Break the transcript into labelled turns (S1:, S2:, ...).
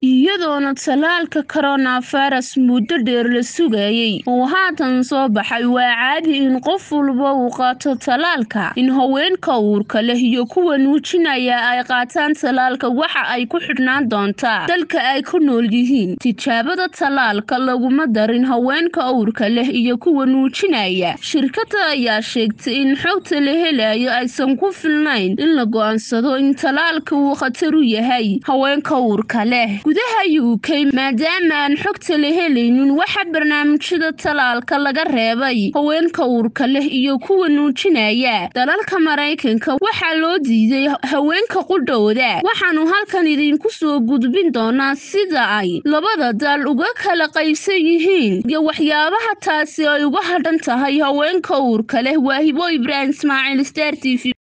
S1: iyadoona tallaalka coronavirus muddo dheer la sugayay uu haatan soo baxay waa caadi in qof walba uu qaato tallaalka in haweenka uurka leh iyo kuwa nuujinaya ay qaataan tallaalka waxa ay ku xidhnaan doontaa dalka ay ku nool yihiin tijaabada tallaalka laguma darin haweenka uurka leh iyo kuwa nuujinaya shirkada ayaa sheegtay in xogta la helayo aysan ku filnayn in la go-aansado in tallaalka uu khatar u yahay haweenka uurka leh gudaha u k maadaama aan xogta la helaynin waxa barnaamijyada tallaalka laga reebay haweenka uurka leh iyo kuwa nuujinaya dalalka maraykanka waxaa loo diiday haweenka qudhowda waxaanu halkan idinku soo gudbin doonaa sida ay labada dal uga kala qaybsan yihiin iyo waxyaabaha taasi ay uga hadhan tahay haweenka uurka leh waa hibo ibraahim ismaaciil star t v